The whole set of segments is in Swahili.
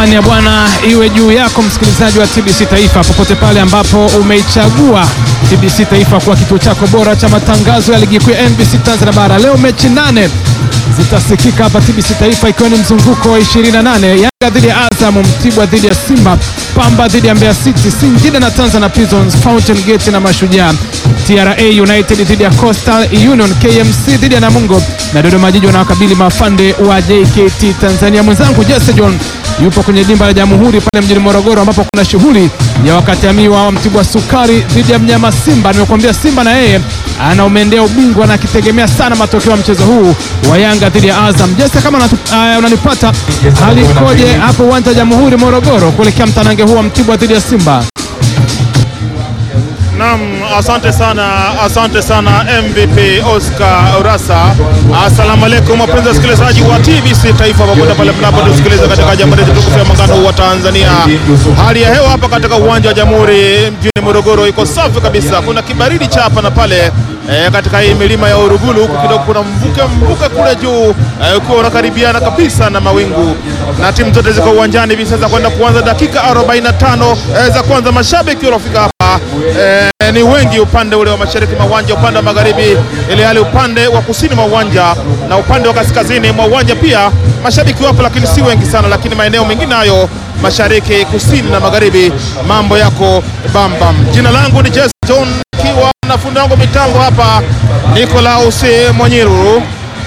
ya Bwana iwe juu yako msikilizaji wa TBC Taifa popote pale ambapo umeichagua TBC Taifa kuwa kituo chako bora cha matangazo ya ligi kuu ya NBC Tanzania Bara. Leo mechi nane zitasikika hapa TBC Taifa, ikiwa ni mzunguko wa 28. Yanga dhidi ya Azam, Mtibwa dhidi ya Simba, Pamba dhidi ya Mbeya City, Singida na Tanzania Prisons, Fountain Gate na Mashujaa, TRA United dhidi ya Coastal Union, KMC dhidi ya Namungo na Dodoma Jiji wanawakabili mafande wa JKT Tanzania. Mwenzangu Jesse John yupo kwenye dimba la Jamhuri pale mjini Morogoro, ambapo kuna shughuli ya wakati amiwa wa Mtibwa Sukari dhidi ya mnyama Simba. Nimekuambia Simba na yeye anaumendea ubingwa na akitegemea sana matokeo ya mchezo huu wa Yanga dhidi ya Azam. Jesse, kama uh, unanipata, hali ikoje hapo uwanja wa Jamhuri Morogoro kuelekea mtanange huu wa Mtibwa dhidi ya Simba? Naam, asante sana, asante sana MVP Oscar Urasa. Asalamu alaykum wapenzi wasikilizaji wa TBC Taifa popote pale mnapotusikiliza katika Jamhuri yetu tukufu ya Muungano wa Tanzania. Hali ya hewa hapa katika uwanja wa Jamhuri mjini Morogoro iko safi kabisa. Kuna kibaridi cha hapa na pale e, katika hii milima ya Uruguru huku kidogo kuna mvuke mvuke kule juu e, ukiwa unakaribiana kabisa na mawingu, na timu zote ziko uwanjani hivi sasa kwenda kuanza dakika 45 e, za kwanza. Mashabiki waliofika hapa e, ni wengi upande ule wa mashariki mwa uwanja, upande wa magharibi, ili hali upande wa kusini mwa uwanja na upande wa kaskazini mwa uwanja pia mashabiki wapo, lakini si wengi sana, lakini maeneo mengine hayo mashariki, kusini na magharibi, mambo yako bambam. Jina langu ni Jesse John, ikiwa na fundi wangu mitambo hapa Nikolaus Mwanyiru.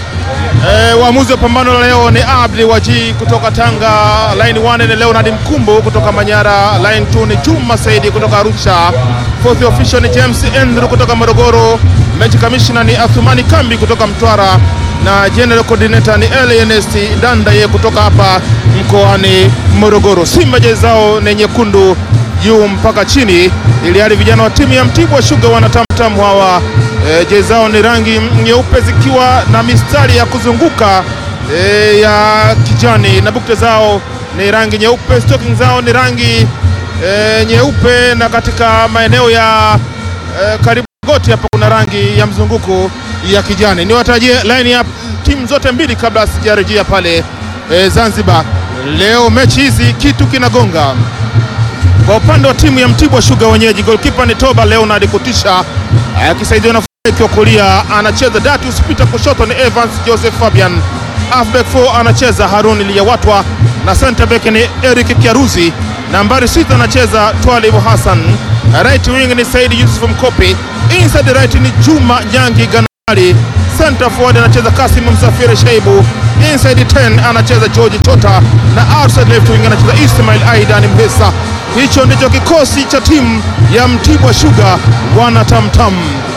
E, waamuzi wa pambano la leo ni Abdi Waji kutoka Tanga, line 1 ni Leonard Mkumbo kutoka Manyara, line 2 ni Juma Saidi kutoka Arusha, fourth official ni James Andrew kutoka Morogoro, match commissioner ni Athumani Kambi kutoka Mtwara na general coordinator ni Ernest Dandaye kutoka hapa mkoani Morogoro. Simba jezi zao ni nyekundu juu mpaka chini, ili hali vijana wa timu ya Mtibwa Sugar wanatamtamu hawa e, jezi zao ni rangi nyeupe zikiwa na mistari ya kuzunguka e, ya kijani na bukte zao ni rangi nyeupe, stocking zao ni rangi e, nyeupe na katika maeneo ya e, karibu goti hapa kuna rangi ya mzunguko ya kijani. Niwatajie line ya timu zote mbili kabla sijarejea pale e, Zanzibar. Leo mechi hizi kitu kinagonga kwa upande wa timu ya Mtibwa Sugar wenyeji, goalkeeper ni Toba Leonard Kutisha akisaidiwa na wa kulia anacheza Datus Peter, kushoto ni Evans Joseph Fabian, halfback 4 anacheza Harun Liyawatwa na center back ni Eric Kiaruzi, nambari sita anacheza Twalib Hassan, right wing ni Said Yusuf Mkopi, inside right ni Juma Nyangi Ganali, center forward anacheza Kasim Msafiri Shaibu, inside 10 anacheza George Chota na outside left wing anacheza Ismail Aidan Mhesa. Hicho ndicho kikosi cha timu ya Mtibwa Sugar wana tamtam.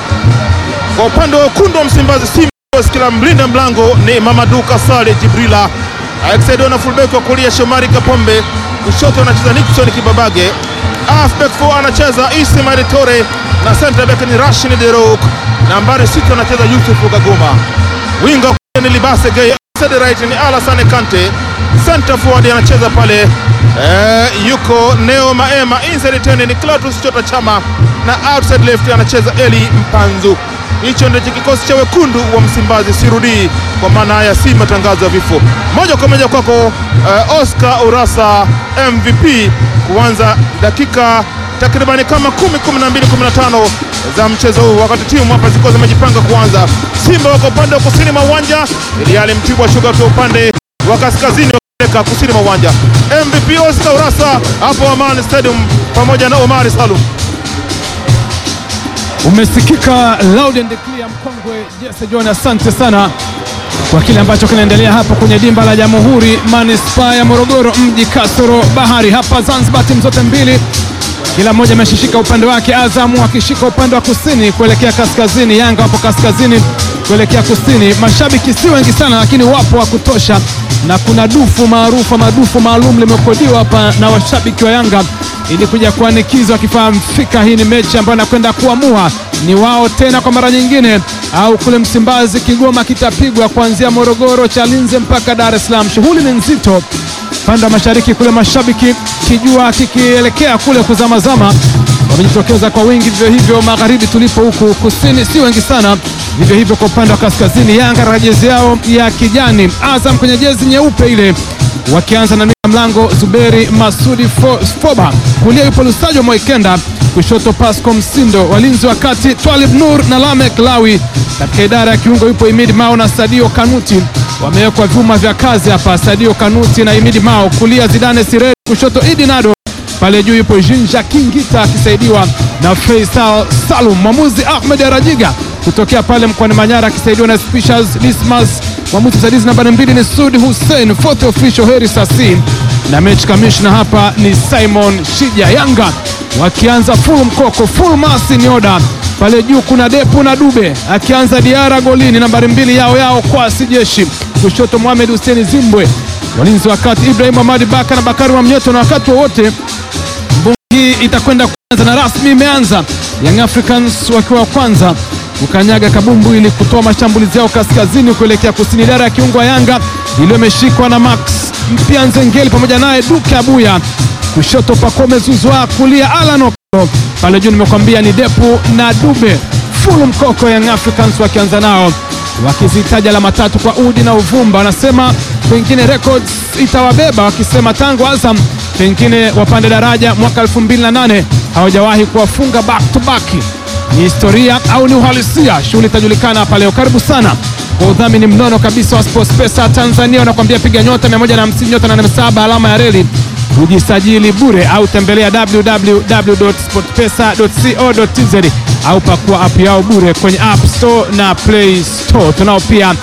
Kwa upande wa wekundu wa Msimbazi Simba, kila mlinda mlango ni Mamadu Kasale Jibrila akisaidiwa na fullback wa kulia Shomari Kapombe, kushoto anacheza Nixon Kibabage, halfback 4 anacheza Ismail Tore na center back ni Rashid Derok, nambari sita anacheza Yusuf Kagoma, winga ni Libase Gay, outside right ni Alassane Kante, center forward anacheza pale eh, yuko Neo Maema, inside 10 ni Clatous Chota Chama na outside left anacheza Eli Mpanzu. Hicho ndicho kikosi cha wekundu wa Msimbazi, sirudii kwa maana haya si matangazo ya vifo. Moja kwa moja kwako uh, Oscar Urasa MVP, kuanza dakika takribani kama kumi, kumi na mbili, kumi na tano za mchezo huu, wakati timu hapa ziko zimejipanga kuanza. Simba wako upande wa kusini mwa uwanja, ili hali Mtibwa Sugar kwa upande wa kaskazini wa kusini mwa uwanja. MVP Oscar Urasa hapo Amani Stadium pamoja na Omari Salum. Umesikika loud and clear, mkongwe Jesse John, asante sana kwa kile ambacho kinaendelea hapa kwenye dimba la Jamhuri, manispaa ya Morogoro, mji kasoro bahari. Hapa Zanzibar, timu zote mbili kila mmoja ameshishika upande wake, Azamu akishika upande wa kusini kuelekea kaskazini, Yanga wapo kaskazini kuelekea kusini. Mashabiki si wengi sana, lakini wapo wa kutosha, na kuna dufu maarufu madufu maalum limekodiwa hapa na washabiki wa Yanga ili kuja kuanikizwa wakifahamu fika hii ni mechi ambayo inakwenda kuamua ni wao tena kwa mara nyingine au kule Msimbazi, Kigoma kitapigwa kuanzia Morogoro, Chalinze mpaka Dar es Salaam. Shughuli ni nzito upande wa mashariki kule, mashabiki kijua kikielekea kule kuzamazama wamejitokeza kwa wingi, vivyo hivyo magharibi tulipo huku kusini si wengi sana, vivyo hivyo kwa upande wa kaskazini. Yanga na jezi yao ya kijani, Azam kwenye jezi nyeupe ile wakianza na mlango Zuberi Masudi Fo, Foba, kulia yupo Lusajo Moikenda, kushoto Pasco Msindo, walinzi wa kati Twalib Nur na Lamek Lawi. Katika idara ya kiungo yupo Imidi Mao na Sadio Kanuti, wamewekwa vyuma vya kazi hapa. Sadio Kanuti na Imidi Mao, kulia Zidane Sireri, kushoto Idi Nado pale juu yupo Jinja Kingita akisaidiwa na Faisal Salum. Mwamuzi Ahmed Arajiga kutokea pale mkoani Manyara akisaidiwa na Spishas Dismas. Mwamuzi msaidizi nambari mbili ni Sudi Hussein, fourth official Heri Sasi, na mechi kamishna hapa ni Simon Shija. Yanga wakianza full mkoko, full masi ni oda pale juu kuna Depu na Dube akianza Diara golini, nambari mbili yao yao kwasi jeshi, kushoto Mohamed Hussein Zimbwe, walinzi wakati Ibrahim Ahmadi Baka na Bakari wa Mnyeto, na wakati wowote hii itakwenda kuanza na rasmi imeanza. Young Africans wakiwa wa kwanza kukanyaga kabumbu ili kutoa mashambulizi yao kaskazini kuelekea kusini. Idara ya kiungo wa Yanga iliyo imeshikwa na Max Mpia Nzengeli pamoja naye Duke Abuya, kushoto Pakome Zuzwa, kulia Alan Okelo, pale juu nimekwambia ni Depu na Dube. Fulu mkoko Young Africans wakianza nao wakizitaja alama tatu kwa udi na uvumba, wanasema pengine records itawabeba, wakisema tangu Azam pengine wapande daraja mwaka 2008 hawajawahi kuwafunga back to back. Ni historia au ni uhalisia? Shughuli itajulikana hapa leo. Karibu sana kwa udhamini mnono kabisa wa Sports Pesa Tanzania, wanakuambia piga nyota 150 nyota 87 alama ya reli kujisajili bure, au tembelea www.sportpesa.co.tz au pakua app yao bure kwenye App Store na Play Store. Tunao pia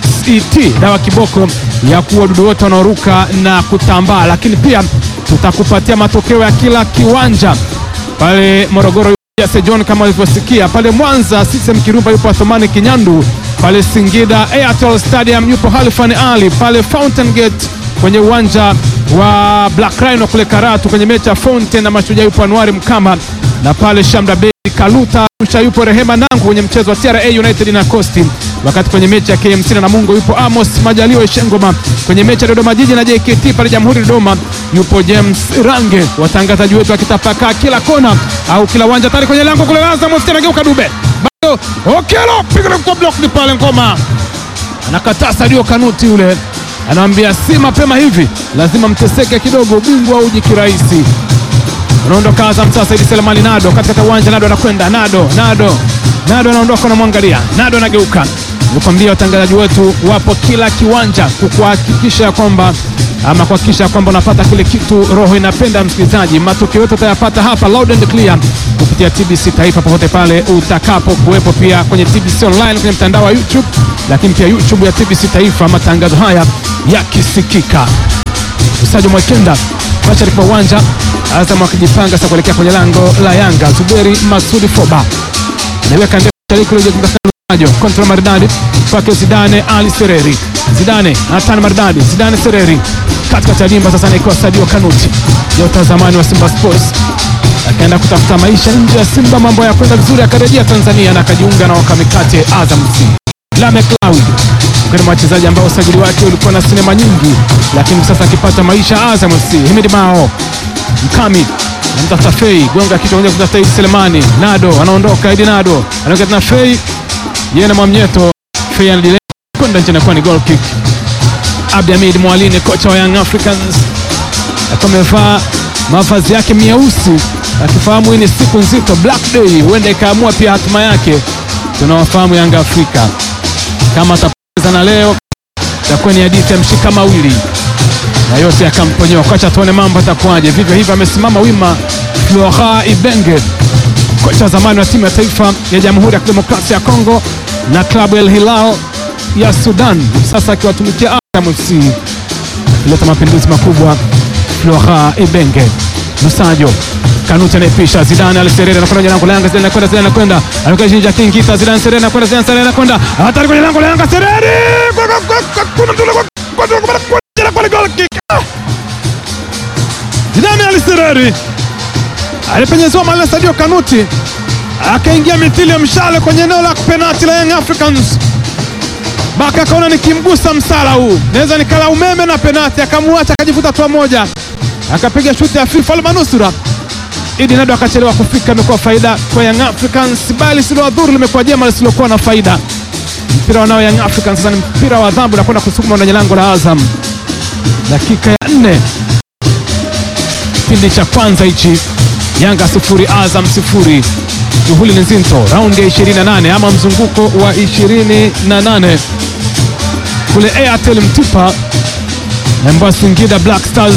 XET dawa kiboko ya kuua wadudu wote wanaoruka na kutambaa, lakini pia tutakupatia matokeo ya kila kiwanja pale Morogoro John kama ulivyosikia pale Mwanza, Sisem Kirumba yupo Athumani Kinyandu, pale Singida Airtel Stadium yupo Halfan Ali, pale Fountain Gate kwenye uwanja wa Black Rhino kule Karatu kwenye mechi ya Fountain na Mashujaa yupo Anuari Mkama, na pale Shamda Bay Kaluta Arusha yupo Rehema Nangu kwenye mchezo wa TRA United na Coast, wakati kwenye mechi ya KMC na Namungo yupo Amos Majaliwa Ishengoma, kwenye mechi ya Dodoma Jiji na JKT pale Jamhuri Dodoma yupo James Range, watangazaji wetu wakitapakaa kila kona au kila uwanja tayari kwenye lango kule. Azam FC anageuka Dube bado Okelo piga kwa block ni pale, ngoma anakataa Sadio Kanuti yule anamwambia si mapema hivi, lazima mteseke kidogo, ubingwa uji kirahisi. Anaondoka Azam sasa, Idi Selemani Nado katika uwanja, Nado anakwenda Nado, Nado, Nado anaondoka, anamwangalia Nado, anageuka. Nikwambia watangazaji wetu wapo kila kiwanja kukuhakikisha ya kwamba ama kuhakikisha ya kwamba unapata kile kitu roho inapenda. Msikilizaji, matukio yote utayapata hapa loud and clear kupitia TBC Taifa popote pale utakapo kuwepo, pia kwenye TBC online kwenye mtandao wa YouTube, lakini pia YouTube ya TBC Taifa, matangazo haya yakisikika. Usajo Mwekenda mashariki mwa uwanja Azam akijipanga sasa kuelekea kwenye lango la Yanga. Zuberi Masudi Foba anaweka ndejo kontra maridadi kwake Zidane Ali Sereri. Zidane anatana maridadi, Zidane Sereri katikati ya dimba sasa, anaikuwa Sadio Kanuti nyota zamani wa Simba Sports akaenda kutafuta maisha nje ya Simba, mambo ya kwenda vizuri, akarejea Tanzania na akajiunga na wakamikate Azam FC. Lamek Lawi mkani mwa wachezaji ambao usajili wake ulikuwa na sinema nyingi, lakini sasa akipata maisha Azam FC. Himid Mao Mkami anamtafuta Fei, gonga kichwa moja kutafuta Idi Selemani. Nado anaondoka, Idi Nado anaondoka tena Fei, yeye na Mwamnyeto. Fei anadile kwenda nje, inakuwa ni goal kick. Abdi Hamid Mwalini, kocha wa Young Africans, akiwa amevaa mavazi yake meusi, akifahamu hii ni siku nzito, Black Day, huenda ikaamua pia hatima yake. Tunawafahamu Yanga Afrika, kama atapoteza na leo itakuwa ni hadithi ya mshika mawili na yote yakamponyoa. Kocha tuone mambo atakuwaje. Vivyo hivyo amesimama wima Flora Ibenge, kocha wa zamani wa timu ya taifa ya Jamhuri ya Kidemokrasia ya Kongo na klabu El Hilal ya Sudan, sasa akiwatumikia Azam FC. Kuleta mapinduzi makubwa Flora Ibenge. Lusajo Kanuti anaipisha Zidane Aliserere anakwenda lango la Yanga, Zidane anakwenda, Zidane anakwenda, anakwenda Jinja Kingita, Zidane Serere anakwenda, Zidane Serere anakwenda, hatari kwenye lango la Yanga, Serere kuna mtu kwa goal kick. Zidane Aliserere alipenyezewa mali na Sadio Kanuti akaingia mithili ya mshale kwenye eneo la penalti la Young Africans. Baka akaona nikimgusa msala huu naweza nikala umeme na penalti, akamuacha akajivuta hatua moja, akapiga shuti ya FIFA almanusura. Idi Nado akachelewa kufika, imekuwa faida kwa Young Africans, bali lisilowadhuru limekuwa jema lisilokuwa na faida. Mpira wanao Young Africans sasa ni mpira wa adhabu na kwenda kusukuma kwenye lango la Azam. dakika ya nne kipindi cha kwanza hichi, Yanga sifuri Azam sifuri. Shughuli ni nzito, raundi ya 28 ama mzunguko wa 28 kule Airtel Mtipa, ambao Singida Black Stars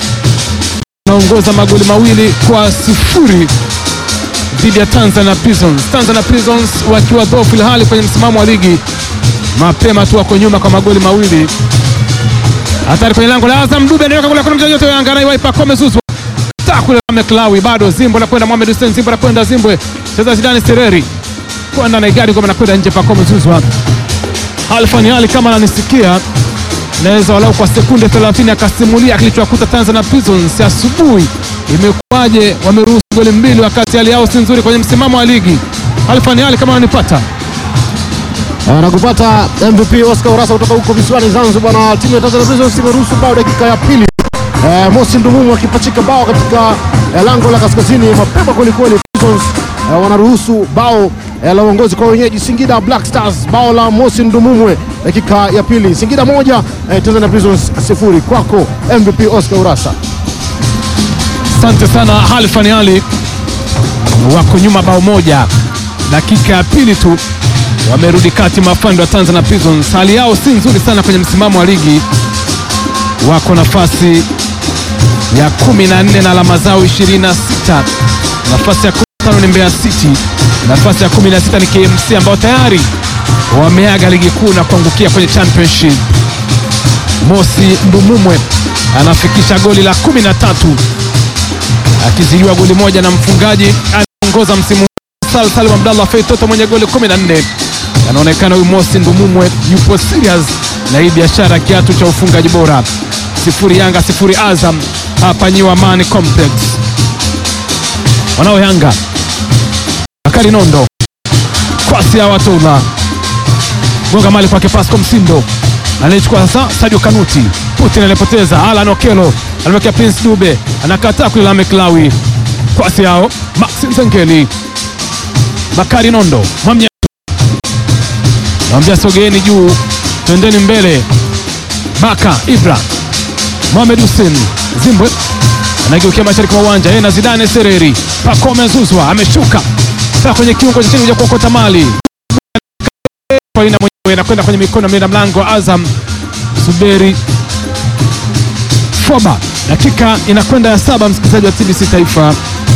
naongoza magoli mawili kwa sifuri dhidi ya Tanzania Prisons. Tanzania Prisons wakiwa dhaifu ilhali kwenye msimamo wa ligi mapema tu wako nyuma kwa magoli mawili. Hatari kwenye lango la Azam, Dube anaweka kule, kuna mchezaji yote Yanga anaiwaipa Kome Zuzu kule Meklawi bado Zimbo anakwenda Mohamed Hussein Zimbo anakwenda Zimbwe cheza Zidane Sereri kwenda na igari kwa anakwenda nje pa Kome Zuzu. Alfani Ali kama ananisikia naweza walau kwa sekunde 30 akasimulia kilichowakuta Tanzania Prisons asubuhi. Imekuwaje wameruhusu goli mbili wakati hali yao si nzuri kwenye msimamo wa ligi? Alfani Ali kama ananipata Anakupata MVP Oscar Urasa kutoka huko visiwani Zanzibar, na timu ya Tanzania Prisons imeruhusu bao dakika ya pili. Eh, Mosi Ndumumu akipachika bao katika eh, lango la kaskazini mapema kwelikweli. Prisons eh, wanaruhusu bao eh, la uongozi kwa wenyeji Singida Black Stars, bao la Mosi Ndumumwe dakika ya pili. Singida moja eh, Tanzania Prisons sifuri. Kwako MVP Oscar Urasa. Asante sana Alfani Ali, wako nyuma bao moja, dakika ya pili tu wamerudi kati mafando wa Tanzania Prisons. Hali yao si nzuri sana kwenye msimamo wa ligi, wako nafasi ya 14 na alama zao 26. Nafasi ya 15 ni Mbeya City, nafasi ya 16 ni KMC ambao tayari wameaga ligi kuu na kuangukia kwenye championship. Mosi Ndumumwe anafikisha goli la 13 akizidiwa goli moja na mfungaji anaongoza msimu Sal Salim Abdallah Fei Toto mwenye goli 14. Anaonekana huyu Mosi Ndumumwe yupo serious na hii biashara kiatu cha ufungaji bora. Sifuri Yanga sifuri Azam hapa New Amani Complex. Wanao Yanga Bakari Nondo kwasi ya Watula gonga mali kwake Pasco Msindo anaichukua sasa Sadio Kanuti Putin alipoteza Alan Okelo anamwekea Prince Dube anakataa kule la Meklawi kwasi yao Maxi Nzengeli Bakari Nondo Mwamnya nawambia sogeeni juu twendeni mbele Baka Ibra Mohamed Hussein Zimbwe anageukia mashariki mwa uwanja yeye na Zidane Sereri Pacome Zuzwa ameshuka sasa kwenye kiungo cha chini kuja kuokota mali kwa ina mwenyewe inakwenda kwenye mikono ya mlinda mlango wa Azam Suberi Foba. Dakika inakwenda ya saba, msikilizaji wa TBC Taifa,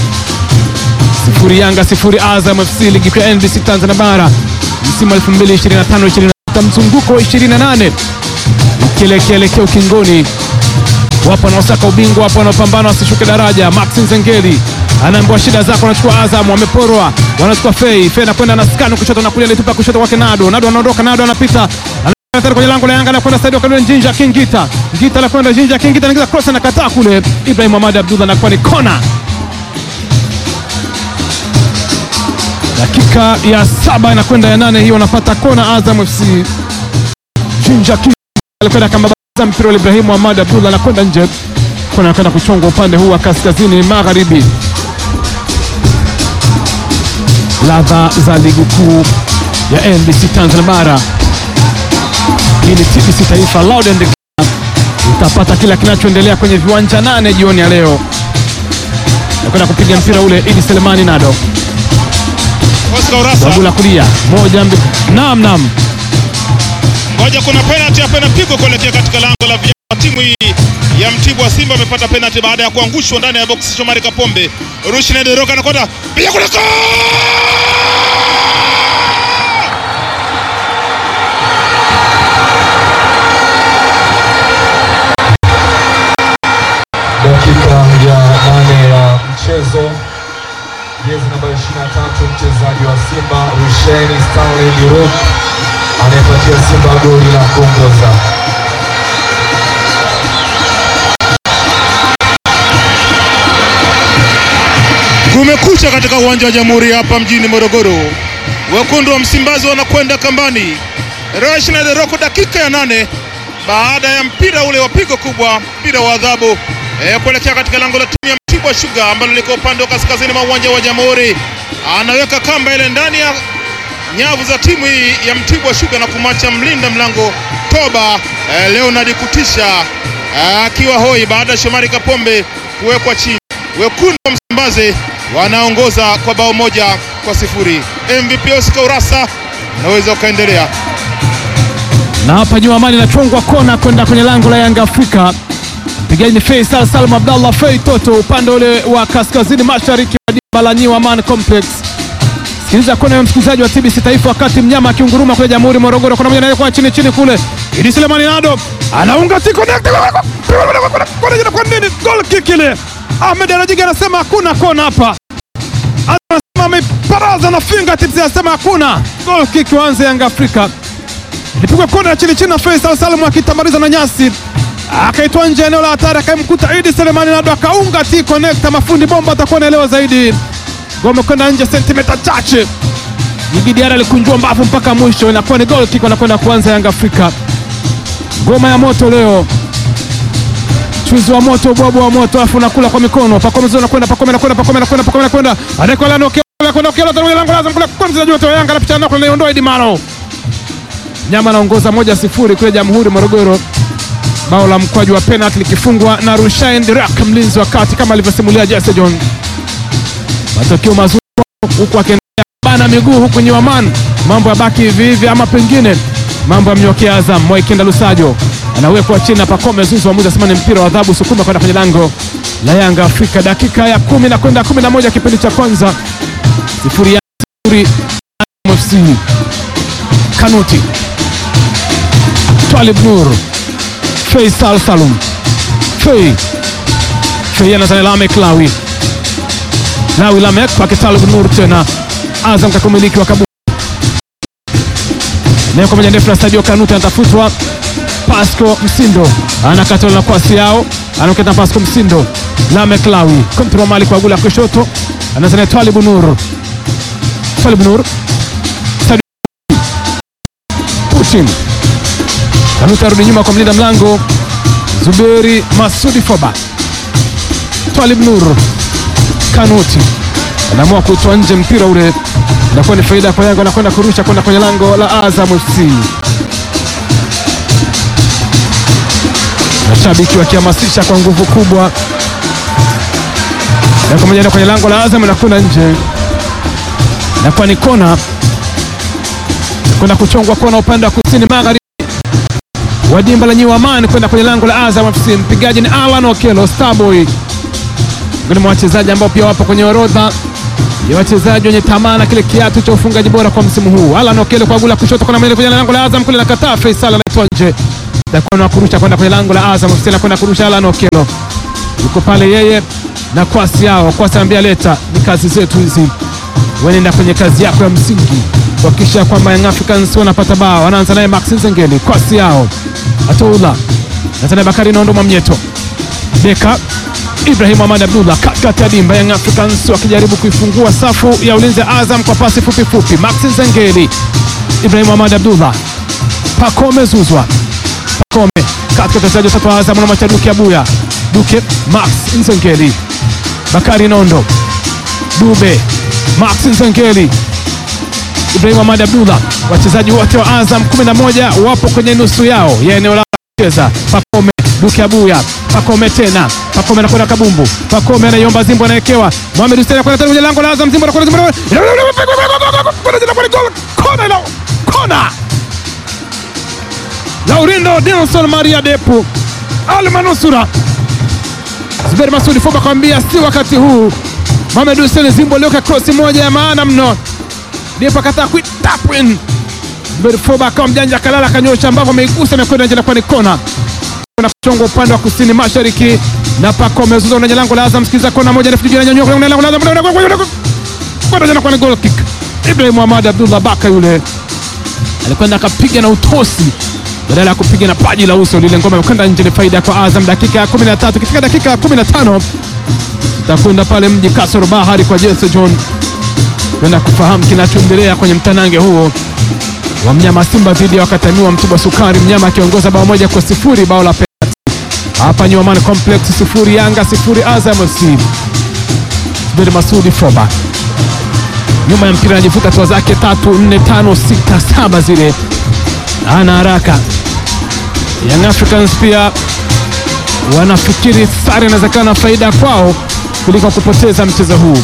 sifuri Yanga sifuri Azam FC, ligi kuu ya NBC Tanzania Bara, msimu wa 2025 26 mzunguko wa 28 ukielekeelekea ukingoni. Wapo wanaosaka ubingwa, wapo wanaopambana wasishuke daraja. Max Nzengeli anaambiwa shida zako, anachukua Azam, wameporwa, wanachukua Fei. Fei anakwenda na skanu kushoto na kulia, alitupa kushoto kwake Nado. Nado anaondoka, Nado anapita Anataka kwenye lango la Yanga anakwenda Sadio Kanuni Njinja Kingita. Ngita anakwenda Njinja Kingita anaingiza cross anakataa kule. Ibrahim Ahmad Abdullah anakuwa ni kona. Dakika ya saba inakwenda ya nane hiyo anapata kona Azam FC. Njinja Kingita alikwenda kambabaza mpira wa Ibrahim Ahmad Abdullah anakwenda nje. Kona anakwenda kuchongwa upande huu wa kaskazini magharibi. Ladha za ligi kuu ya NBC Tanzania Bara. Hii ni TBC Taifa Loud and Clear. Utapata kila kinachoendelea kwenye viwanja nane jioni ya leo. Nakwenda kupiga mpira ule Idi Selemani Nado Oscar Urasa, babu la kulia moja mbi... naam naam, ngoja, kuna penalty hapa inapigwa kuelekea katika lango la vijana wa timu hii ya Mtibwa. Simba amepata penalty baada ya kuangushwa ndani ya box. Shomari Kapombe, Rushin Deroka anakwenda piga kule goal! Dakika ya nane ya mchezo, jezi namba 23 mchezaji wa Simba Rusheni Stanley Dirok anayepatia Simba goli la kuongoza. Kumekucha katika uwanja wa Jamhuri hapa mjini Morogoro. Wekundu wa Msimbazi wanakwenda kambani. Rashid Deroko dakika ya nane baada ya mpira ule wa pigo kubwa, mpira wa adhabu e, kuelekea katika lango la timu ya Mtibwa Sugar ambalo liko upande wa kaskazini mwa uwanja wa Jamhuri. Anaweka kamba ile ndani ya nyavu za timu hii ya Mtibwa Sugar na kumwacha mlinda mlango Toba e, Leonard Kutisha akiwa hoi baada ya Shomari Kapombe kuwekwa chini. Wekundu wa Msimbazi wanaongoza kwa bao moja kwa sifuri. MVP Oscar Urasa, unaweza ukaendelea. na hapa nyuma Amani inachongwa kona kwenda kwenye lango la Yanga Afrika. Mpigaji ni Faisal Salum Abdallah Fei Toto upande ule wa kaskazini mashariki wa dimba la New Aman Complex. Sikiliza kona ya msikilizaji wa TBC Taifa, wakati mnyama akiunguruma kule Jamhuri Morogoro, kona moja naye kwa chini chini kule, Idi Selemani Nado anaunga tiko kwa nini goal kick ile. Ahmed Anajiga anasema hakuna kona hapa, anasema ameparaza na fingertips, anasema hakuna goal kick, waanze Yanga Afrika ilipigwa kona ya chini chini na Faisal Salum akitamaliza na nyasi akaitwa nje eneo la hatari, akamkuta Idi Selemani Nado akaunga T connector. Mafundi bomba atakuwa naelewa zaidi. Gome kwenda nje sentimeta chache, Djigui Diarra alikunjua mbavu mpaka mwisho, inakuwa ni goal kick, wanakwenda kuanza Yanga Afrika. Ngoma ya moto leo, chuzi wa moto, ubwabwa wa moto, alafu nakula kwa mikono. Pakome zona kwenda, Pakome nakwenda, Pakome nakwenda, Pakome nakwenda, anakwenda na Okello, kwenda Okello, tangulia lango lazima kule kwa mchezaji wote wa Yanga anapita nako, anaiondoa Idi Maro. Nyama anaongoza moja sifuri kule Jamhuri Morogoro, bao la mkwaju wa penalti likifungwa na Rushain Dirak, mlinzi wa kati, kama alivyosimulia Jesse John. Matokeo mazuri huku akiendelea bana miguu huku Nyiwaman, mambo ya baki hivi hivi, ama pengine mambo ya mnyokea Azam. Mwaikenda Lusajo anawekwa chini na Pakome Zuzu, waamuzi asema ni mpira wa adhabu, sukuma kwenda kwenye lango la Yanga Afrika. Dakika ya kumi na kwenda kumi na moja kipindi cha kwanza, sifuri ya sifuri Azam FC. Kanuti Twalib Nur Faisal Salum Fei Fei anazana Lamek Lawi Lawi Lamek kwake Talib Nur tena Azam kakumiliki wa Kabu eneo kwa moja ndefu na Stadio Kanuti anatafutwa Pasco Msindo anakatola na kwasi yao anaketa Pasco Msindo Lamek Lawi kontrol mali kwa gula kushoto anazana Twalib Nur Twalib Nur Putin Kanuti arudi nyuma kwa mlinda mlango Zuberi Masudi Foba. Twalib Nur Kanuti anaamua kutoa nje mpira ule, inakuwa ni faida kwa Yanga, anakwenda kurusha kwenda kwenye lango la Azam FC. Mashabiki wakihamasisha kwa nguvu kubwa, na kwa moja kwenye lango la Azam, inakwenda nje, inakuwa ni kona, kwenda kuchongwa kona upande wa kusini magharibi wa dimba la New Aman kwenda kwenye lango la Azam FC. Mpigaji ni Alan Okello Starboy, miongoni mwa wachezaji ambao pia wapo kwenye orodha ya wachezaji wenye tamaa na kile kiatu cha ufungaji bora kwa msimu huu. Alan Okello kwa gula kushoto, kuna mbele kwenye lango la Azam kule, nakataa Faisal anaitwa nje, takuwa na kurusha kwenda kwenye lango la Azam FC, anakwenda kurusha Alan Okello, yuko pale yeye na kwasi yao. Kwasi anambia leta, ni kazi zetu hizi, wenenda kwenye kazi yako ya msingi kuhakikisha kwamba Young Africans wanapata bao. Anaanza naye Max Nzengeli, kwasi yao Atoula Natana Bakari Nondo Mwamnyeto Beka Ibrahim Ahmad Abdullah katikati ya dimba. Young Africans wakijaribu kuifungua safu ya ulinzi ya Azam kwa pasi fupi fupi. Max Nzengeli, Ibrahim Ahmad Abdullah, Pakome Zuzwa, Pakome katika wachezaji watatu wa Azam na Machaduki Abuya Duke, Max Nzengeli, Bakari Nondo, Dube, Max Nzengeli Ibrahim Ahmad Abdullah. Wachezaji wote wa Azam 11 wapo kwenye nusu yao ya eneo la kucheza. Pakome Duke Abuya, Pakome tena, Pakome anakwenda kabumbu, Pakome anaiomba Zimbo, anawekewa Mohamed Hussein anakwenda kwenye lango la Azam, Zimbo anakwenda Zimbo kona ila kona. Laurindo Nelson Maria Depu Almanusura Zuberi Masudi Foba akamwambia si wakati huu. Mohamed Hussein Zimbo alioka krosi moja ya maana mno ndipo akataa kuitapwin Foba akawa mjanja akalala akanyosha ambapo ameigusa amekwenda nje, nakuwa ni kona na kuchonga upande wa kusini mashariki na Pakome Zouzoua kwenye lango la Azam. Sikiza kona moja ndefu juu inanyanyua kwenye lango la Azam, kwenda jana kwa ni goal kick. Ibrahim Ahmad Abdullah Baka yule alikwenda akapiga na utosi badala ya kupiga na paji la uso, lile ngoma imekwenda nje. Ni faida kwa Azam. Dakika ya 13 ikifika dakika ya 15 takwenda pale mji Kasoro Bahari kwa Jesse John kwenda kufahamu kinachoendelea kwenye mtanange huo wa mnyama Simba dhidi ya wakatamiwa Mtibwa Sukari, mnyama akiongoza bao moja kwa sifuri, bao la penalti hapa New Amaan Complex, sifuri Yanga sifuri Azam FC. Zuberi Masudi Foba nyuma ya mpira anajivuta hatua zake tatu nne tano sita saba zile, ana haraka. Young Africans pia wanafikiri sare inawezekana faida kwao kuliko kupoteza mchezo huu.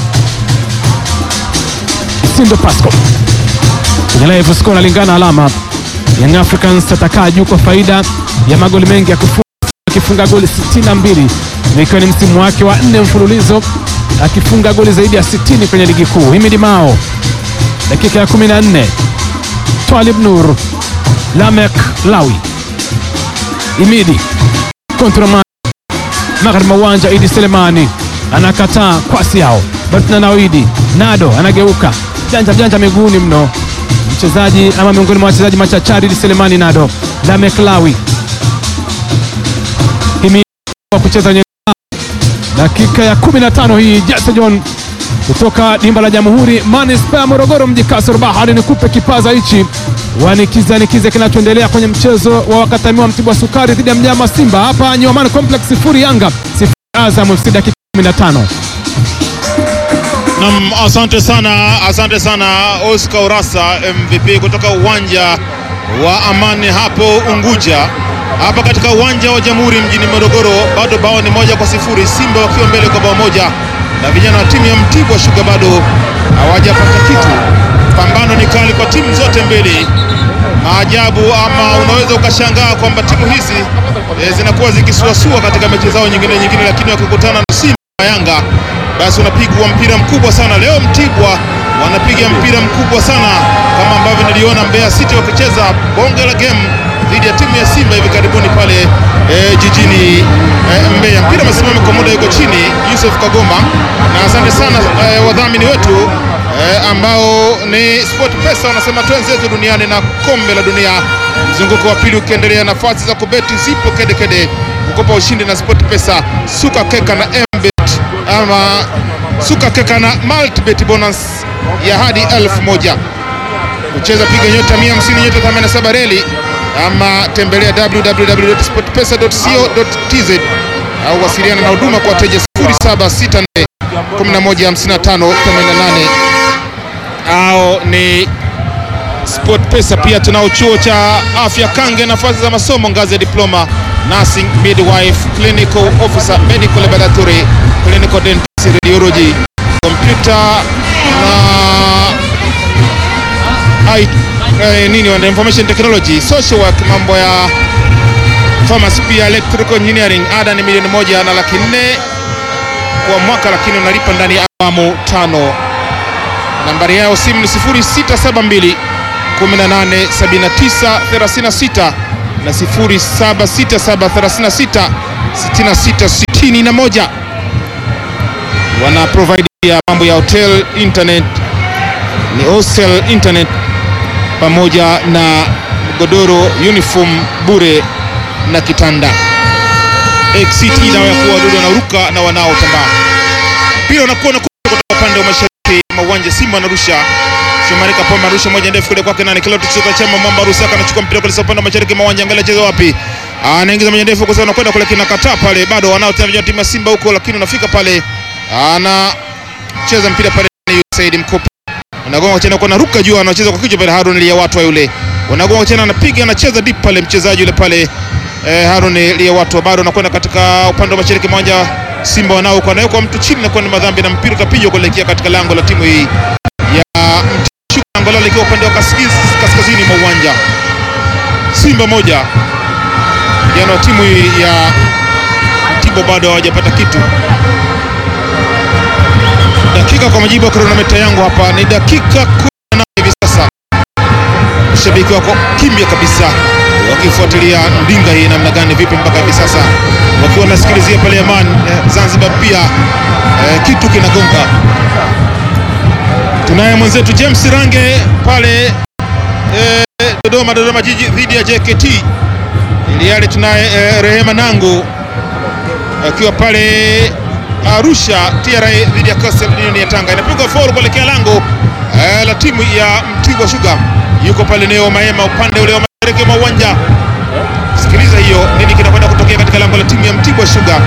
Sindo Pasco kwenye live score analingana alama. Young Africans atakaa juu kwa faida ya magoli mengi ya kufunga, akifunga goli 62 ikiwa ni msimu wake wa nne mfululizo akifunga goli zaidi ya 60 kwenye ligi kuu. Himidi Mao dakika ya 14, Twalib Nur, Lamek Lawi, Imidi kontra magharibi mwa uwanja. Idi Selemani anakataa kwasi yao, Bertina Nawidi Nado anageuka janja janja miguuni mno, mchezaji ama miongoni mwa wachezaji machachari. Idi Selemani Nado, Lamek Lawi Imidi wa kucheza nye dakika ya 15 hii Jesse John kutoka dimba la Jamhuri manispaa ya Morogoro mji Kasur Bahari. Nikupe kipaza hichi wanikiza nikize kinachoendelea kwenye mchezo wa wakatamiwa Mtibwa Sukari dhidi ya mnyama Simba hapa Nyuaman Complex, sifuri Yanga sifuri Azam FC, dakika 15. Nam, asante sana, asante sana Oscar Urasa MVP kutoka uwanja wa Amani hapo Unguja, hapa katika uwanja wa Jamhuri mjini Morogoro. Bado bao ni moja kwa sifuri, Simba wakiwa mbele kwa bao moja, na vijana wa timu ya Mtibwa Sugar bado hawajapata kitu. Pambano ni kali kwa timu zote mbili. Maajabu ama unaweza ukashangaa kwamba timu hizi e, zinakuwa zikisuasua katika mechi zao nyingine nyingine, lakini wakikutana na Simba na Yanga basi unapigwa mpira mkubwa sana. Leo Mtibwa wanapiga mpira mkubwa sana kama ambavyo niliona Mbeya City wakicheza bonge la game dhidi ya timu ya Simba hivi karibuni pale e, jijini e, Mbeya. Mpira umesimama kwa muda, yuko chini Yusuf Kagoma, na asante sana e, wadhamini wetu e, ambao ni Sport Pesa wanasema twenzetu duniani na kombe la dunia, mzunguko wa pili ukiendelea, nafasi za kubeti zipo kedekede kukopa ushindi na Sport Pesa, suka keka na mbet ama suka keka na multibet bonus ya hadi elfu moja kucheza piga nyota 150 nyota 87 reli ama tembelea www.sportpesa.co.tz au wasiliana na huduma kwa wateja 0764 115588 au ni Sport Pesa. Pia tunao chuo cha afya Kange, nafasi za masomo ngazi ya diploma, nursing, midwife, clinical officer, medical laboratory, clinical dentistry, radiology, computer na I, eh, nini wanda information technology, social work, mambo ya pharmacy, pia electrical engineering. Ada ni milioni moja na laki nne kwa mwaka, lakini unalipa ndani ya awamu tano. Nambari yao simu ni 0672 187936 na 0767366661. Wana provide ya mambo ya hotel internet, ni hostel internet pamoja na godoro, uniform bure na kitanda. XCT dawa ya kuua wadudu wanaoruka na wanaotambaa. Mpira unakuwa unakuja kutoka upande wa mashariki mwa uwanja. Simba anarusha Shomari Kapombe anarusha moja ndefu kule kwake nani Kiloti kutoka chama Mwamba Rusaka anachukua mpira kule upande wa mashariki mwa uwanja, angalia cheza wapi, anaingiza moja ndefu kwa sababu anakwenda kule kinakataa pale, bado wanaotaka vijana timu ya Simba huko, lakini unafika pale anacheza mpira pale ni Said Mkopi anagonga tena kwa naruka juu, anacheza kwa kichwa pale Harun Lia watu wa yule wanagonga tena, anapiga anacheza deep pale mchezaji yule pale eh, Harun Lia watu bado anakwenda katika upande wa mashariki mwa uwanja. Simba wanao kwa nayo kwa mtu chini na kwa ni madhambi na mpira utapigwa kuelekea katika lango la timu hii ya Mtibwa, lango lao likiwa upande wa kaskazini, kaskazini mwa uwanja. Simba moja jana wa timu hii ya Mtibwa bado hawajapata kitu. Dakika kwa majibu ya kronometa yangu hapa ni dakika 18 hivi sasa. Mashabiki wako kimya kabisa wakifuatilia ndinga hii namna gani, vipi mpaka hivi sasa, wakiwa wanasikilizia pale Aman eh, Zanzibar pia eh, kitu kinagonga. Tunaye mwenzetu James Range pale eh, Dodoma, Dodoma Jiji dhidi ya JKT ili yale. Tunaye eh, Rehema Nangu akiwa pale Arusha TRA dhidi ya Coastal Union ya Tanga, inapigwa foul kuelekea lango eh, la timu ya Mtibwa Sugar. Yuko pale Neo Maema upande ule wa mashariki mwa uwanja. Sikiliza hiyo, nini kinakwenda kutokea katika lango la timu ya Mtibwa Sugar.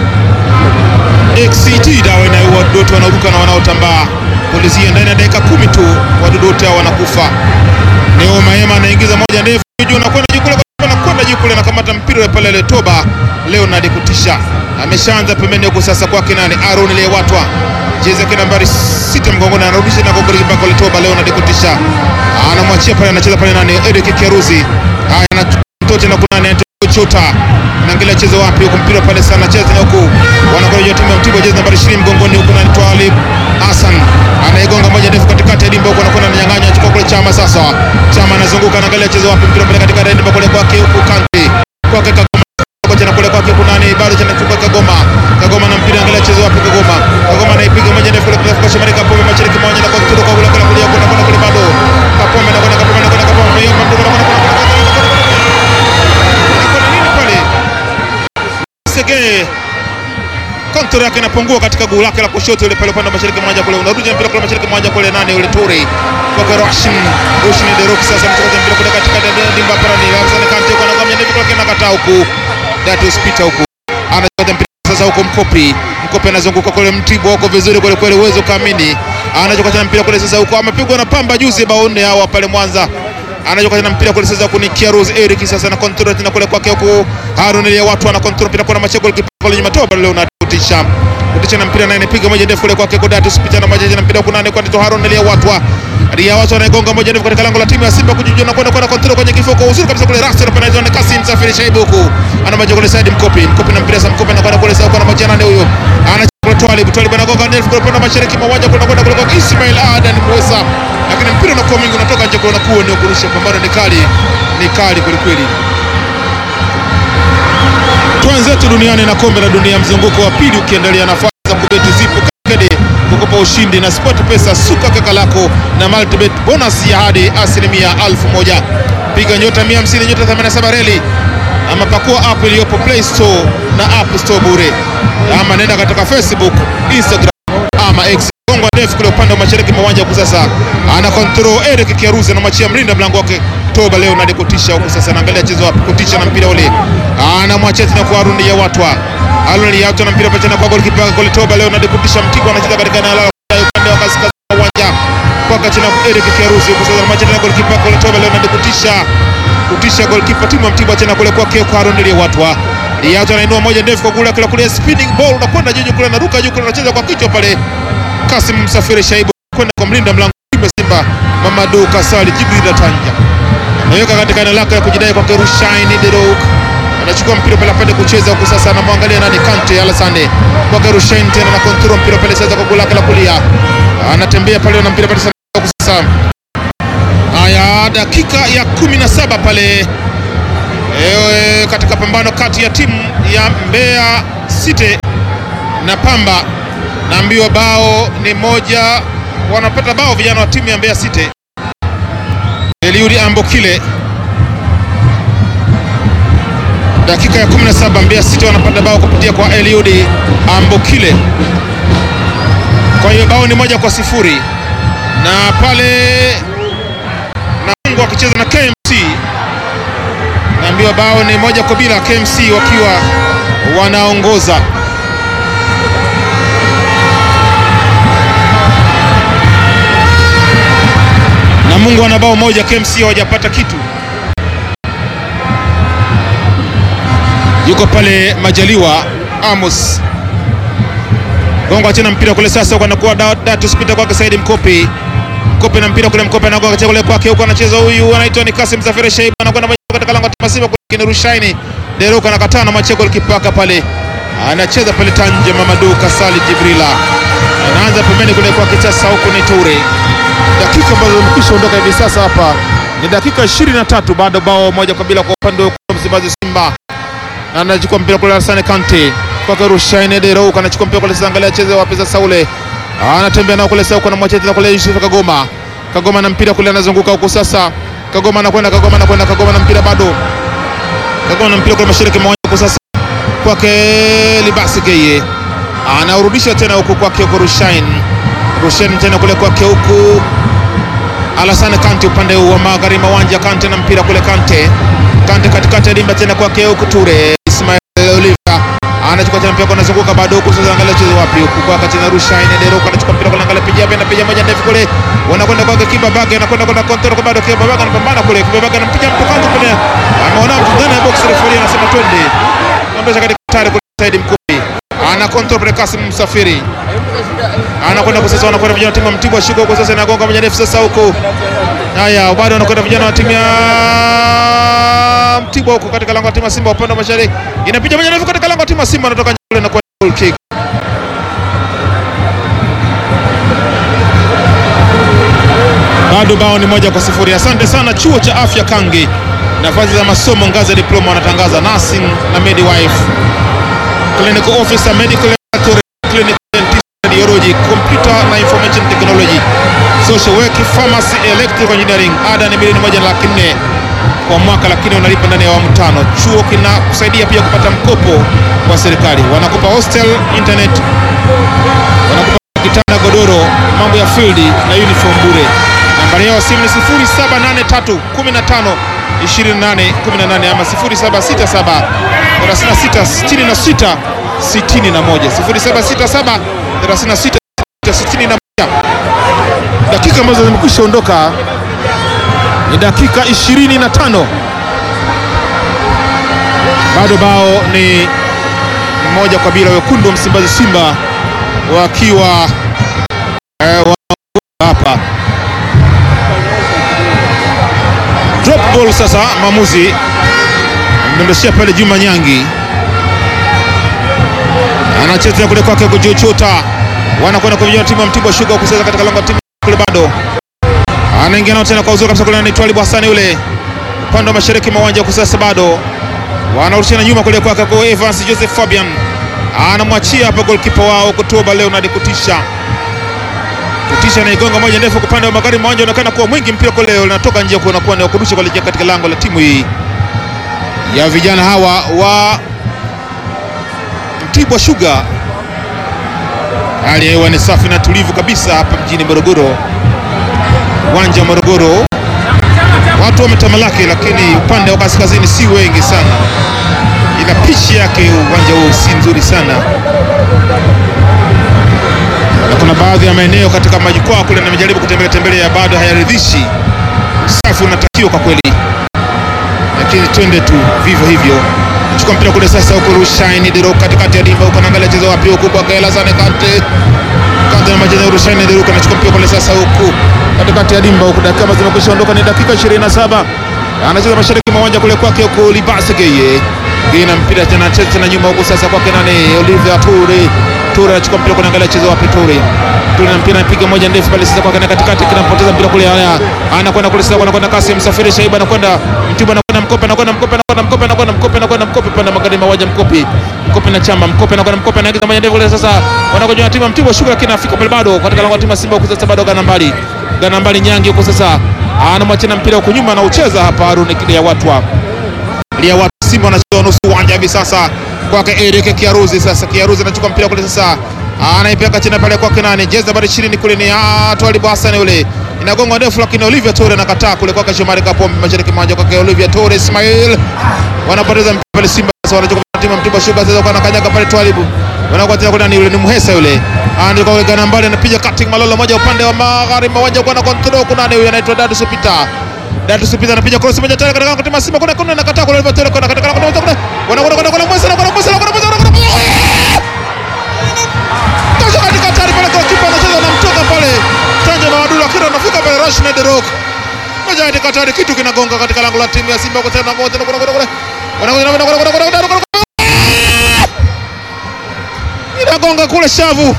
XCT dawa inayoua wadudu wote wanaoruka na wanaotambaa. Polisia ndani ya dakika kumi tu wadudu wote hao wanakufa. Neo Maema anaingiza moja ndefu juu na kwenda juu kule, anakwenda juu kule, anakamata mpira ule pale Letoba Leonard kutisha, ameshaanza pembeni huko sasa kwake nani, Aaron Lewatwa jezi yake nambari sita mgongoni, anarudisha na goli mpaka Letoba Leonard kutisha, anamwachia pale, anacheza pale nani, Eric Keruzi, haya na mtoto na kuna nani Chota naangalia chezo wapi huko, mpira pale sana cheza na huku, wanakuja timu ya Mtibwa, jezi nambari 20 mgongoni huko, na Twalib Hassan anaigonga moja ndefu katikati ya dimba huko, anakwenda ananyang'anya, achukua kule Chama. Sasa Chama anazunguka, anaangalia chezo wapi, mpira pale katika dimba kule kwake huku, Kante kwake Kagoma tena kule kwake kuna nani bado tena chukua Kagoma, Kagoma na mpira, angalia chezo wapi, Kagoma, Kagoma anaipiga moja ndefu kule kwa Shomari Kapombe, mashariki moja na kwa kutoka kule kule kulia kuna kuna kule bado Kapombe na kuna Kapombe na kuna Kapombe, hiyo mpira kuna kuna pale Sege kontrol yake inapungua katika guu lake la kushoto ile pale upande wa mashariki mmoja kule, unarudi mpira kule mashariki mmoja kule, nani yule Toure kwa Roshin Roshin Derok sasa mtoka mpira kule katika dimba para ni Hassan Kante kwa ngamia ndio kwa kina kata huku Datus Peter huku anachota mpira sasa huko Mkopi Mkopi anazunguka kule Mtibwa huko vizuri kule kweli, uwezo kamini anachokata mpira kule sasa huko, amepigwa na Pamba juzi bao nne hawa pale Mwanza anajoka tena mpira kule sasa kuni Kiaruz Eric sasa na control tena kule kwake huko Harun ile watu ana control mpira kuna machego kule nyuma toba leo na kutisha kutisha na mpira naye anapiga moja ndefu kule kwake kwa Datus Peter na majeje na mpira kuna nane kwa Tito Harun ile watu Ria watu anaigonga moja ndefu katika lango la timu ya Simba kujijua na kwenda kwenda control kwenye kifua kwa uzuri kabisa kule Rasta na penalty na Kasim Safiri Shaibu huko ana majego kule Said Mkopi Mkopi na mpira sasa Mkopi na kwenda kule sasa kwa majeje nane huyo ana Twalib Twalib anagonga ndefu kule kwa mashariki mwa uwanja kwenda kwenda kule kwa Ismail Adan Musa lakini mpira unakuwa mwingi unatoka nje, kuna kuwa ni kurusha. Pambano ni kali, ni kali kweli kweli. Twenzetu duniani na kombe la dunia mzunguko wa pili ukiendelea, nafasi za kubeti zipo kede kukupa ushindi na Sport Pesa, suka kaka lako na multibet bonus ya hadi asilimia elfu moja. Piga nyota 150 nyota 87 reli ama pakua app iliyopo Play Store na App Store bure, ama nenda katika Facebook, Instagram ama X gongo ndefu kule upande wa mashariki mwa uwanja huku sasa, ana control Eric Kiaruzi anamwachia mlinda mlango wake Toba leo na kutisha huku sasa, anaangalia chezo wapi kutisha na mpira ule, anamwachia tena kwa Arun ya watwa Arun ya watwa na mpira pacha na kwa golikipa goli Toba leo na kutisha Mtibwa anacheza katika eneo la upande wa kaskazini wa uwanja kwa kati na Eric Kiaruzi huku sasa, anamwachia tena golikipa goli Toba leo na kutisha kutisha golikipa timu ya Mtibwa tena kule kwake kwa Arun ya watwa Liato anainua moja ndefu kwa kule kule kule spinning ball unakwenda juu kule anaruka juu kule anacheza kwa kichwa pale Kasim Msafiri Shaibu kwenda kwa mlinda mlango wa Simba Mamadu Kasali Jibril Tanja anaweka katika eneo lake ya kujidai kwa Kerushaini Derok anachukua mpira pale apende kucheza huku sasa, anamwangalia nani Kante Alasane kwa Kerushaini tena na control mpira pale sasa kwa goli lake la kulia, anatembea pale na mpira pale sasa. Haya, dakika ya 17 pale Ewe, katika pambano kati ya timu ya Mbeya City na Pamba, naambiwa bao ni moja, wanapata bao vijana wa timu ya Mbeya City. Eliudi Ambokile, dakika ya 17, Mbeya City wanapata bao kupitia kwa Eliudi Ambokile. Kwa hiyo bao ni moja kwa sifuri, na pale Namungo wakicheza na KMC naambiwa bao ni moja kwa bila, KMC wakiwa wanaongoza. Namungo ana bao moja, KMC hawajapata kitu. Yuko pale Majaliwa Amos gonga tena mpira kule sasa, anakuwa Datus Peter kwake Saidi Mkopi Mkope na mpira kule, Mkope anagonga kule kwake huko, anacheza huyu anaitwa ni Kasim Safiri Shaiba, anakwenda katika lango la Simba kule Rushaini Deruka anakataa na macheko likipaka pale, anacheza pale Tanje Mamadu Kasali Jibrila anaanza pembeni kule kwa kitasa, huko ni Toure. Dakika ambazo zimekwisha ondoka hivi sasa hapa ni dakika 23, bado bao moja kwa bila kwa upande wa Msimbazi Simba, na anachukua mpira kule Hassan Kante kwa Rushaini Deruka anachukua mpira kule sasa, angalia cheze wapi sasa ule anatembea nao kule sasa, kuna mwache tena kule Yusuf Kagoma. Kagoma na mpira kule, anazunguka huko sasa. Kagoma anakwenda, Kagoma anakwenda, Kagoma na mpira bado. Kagoma na mpira kule mashariki mwa huko sasa, kwake Libasi Geye anaurudisha tena huko kwake huko Rushain. Rushain tena kule kwake huko Alassane Kante upande wa magharibi mwa uwanja. Kante na mpira kule, Kante Kante katikati ya dimba tena kwake huko Ture Ismail Oliva anachukua tena mpira anazunguka bado huku sasa, angalia chezo wapi huku kwa kati na rusha ine Deroka anachukua mpira kwa angalia piga hapa piga moja ndefu kule, wanakwenda kwa Kiba Bage anakwenda kwenda control kwa bado Kiba Bage anapambana kule, Kiba Bage anampiga mtu kwanza kule, ameona mtu ndani ya box referee anasema twende, ondosha katika tayari kule Said Mkubi ana control pale Kasim Msafiri anakwenda kwa sasa, wanakwenda vijana wa timu ya Mtibwa Sugar huko sasa, inagonga moja ndefu sasa huko Haya, bado wanakwenda vijana wa timu ya Mtibwa huko katika lango la timu ya Simba upande wa mashariki. Inapiga moja ndefu katika lango la timu ya Simba anatoka nje na kwa goal kick. Bado bao ni moja kwa sifuri. Asante sana chuo cha afya Kangi, nafasi za masomo ngazi ya diploma wanatangaza nursing na midwife, clinical officer, medical laboratory, clinical dentist, radiology, computer na information technology social work, pharmacy, electrical engineering. Ada ni milioni moja na laki nne kwa mwaka, lakini unalipa ndani ya awamu tano. Chuo kinakusaidia pia kupata mkopo wa serikali, wanakupa hostel, internet, wanakupa kitanda, godoro, mambo ya field na uniform bure. Nambari yao ya simu ni 0783 15 28 18 ama 0767 36 66 61 0767 36 61 dakika ambazo zimekwisha ondoka ni dakika 25, bado bao ni moja kwa bila, wekundu wa Msimbazi Simba wakiwa eh, wa- hapa drop ball. Sasa maamuzi amdondoshea pale Juma Nyangi, anacheza kule kwake kujuchuta, wanakwenda kwa vijana wa timu ya Mtibwa Sugar kucheza katika lango la timu kule bado anaingia nao tena kwa uzuri kabisa kule, anaitwa Alibu Hasani yule upande wa mashariki mwa uwanja kusasa, bado wanarushiana nyuma kule kwake kwa Evans Joseph Fabian, anamwachia hapa goalkeeper wao kutoba Leonard Kutisha. Kutisha anaigonga moja ndefu kwa upande wa magharibi mwa uwanja, unaonekana kuwa mwingi mpira kule leo unatoka nje, kwa unakuwa ni wa kurusha kuelekea katika lango la timu hii ya vijana hawa wa Mtibwa Sugar. Hali ya hewa ni safi na tulivu kabisa hapa mjini Morogoro uwanja wa Morogoro watu wametamalaki, lakini upande wa kaskazini si wengi sana, ila pichi yake uwanja huu si nzuri sana, na kuna baadhi ya maeneo katika majukwaa kule nimejaribu kutembelea tembelea, bado hayaridhishi. Usafi unatakiwa kwa kweli, lakini twende tu vivyo hivyo. Chukua mpira kule sasa, huko Rushaini Dero katikati ya dimba huko, naangalia chezo wapi huko kwa Gaela Zane Kante Kante na majina Rushaini Dero anachukua mpira kule sasa huko katikati ya dimba huko, dakika ambazo zimekwisha ondoka ni dakika 27. Anacheza mashariki mwa uwanja kule kwake huko Libase Geye Gina mpira tena anacheza tena nyuma huko sasa kwake nani Olivier Toure Toure anachukua mpira kule, angalia chezo wapi Toure Toure na mpira anapiga moja ndefu pale sasa kwake na katikati, kinampoteza mpira kule, haya anakwenda kule sasa, anakwenda kasi msafiri Shaiba anakwenda Mtibwa anakwenda Mkope anakwenda Mkope anakwenda Mkope anakwenda Mkope anakwenda Mkope pande magharibi mwa uwanja Mkope Mkope na chamba Mkope anakwenda Mkope anaingiza moja ndefu kule sasa, wanakuja na timu ya Mtibwa Sugar, lakini afika pale bado katika lango la timu ya Simba huko sasa, bado gana mbali gana mbali Nyangi huko sasa, anamwachia na mpira huko nyuma, anaucheza hapa Haruni kile ya watu wa lia watu Simba wanacheza nusu uwanja hivi sasa kwake Eric Kiaruzi. Sasa Kiaruzi anachukua mpira kule sasa, anaipeka chini pale kwake nani, jezi nambari 20 kule ni ah, Twalibu Hassan yule, inagonga ndefu, lakini Olivia Tore anakataa kule kwake Shomari Kapombe, mashariki mwa uwanja kwake Olivia Tore Ismail, wanapoteza mpira pale Simba. Sasa wanachukua timu ya Mtibwa Sugar sasa, kwa anakanyaga pale Twalibu, wanakuwa tena kule nani yule, ni Muhesa yule, anaenda kwa gana mbali, anapiga cutting malolo moja upande wa magharibi mwa uwanja, kwa na control kuna nani huyu anaitwa Dadu Supita Datu Supita anapiga cross moja tena katika kutima Simba kuna kuna nakataa kule Oliver kuna katika kuna kuna wana kuna kuna kuna mwesa na kuna mwesa na kuna mwesa na kuna Tosha katika tari pale kwa kipa anacheza na mtoka pale Tanja na Wadula kila anafika pale Rashid Derok moja katika tari kitu kinagonga katika lango la timu ya Simba kwa tena moja na kuna kuna kuna wana kuna kuna kuna kuna kuna kuna inagonga kule shavu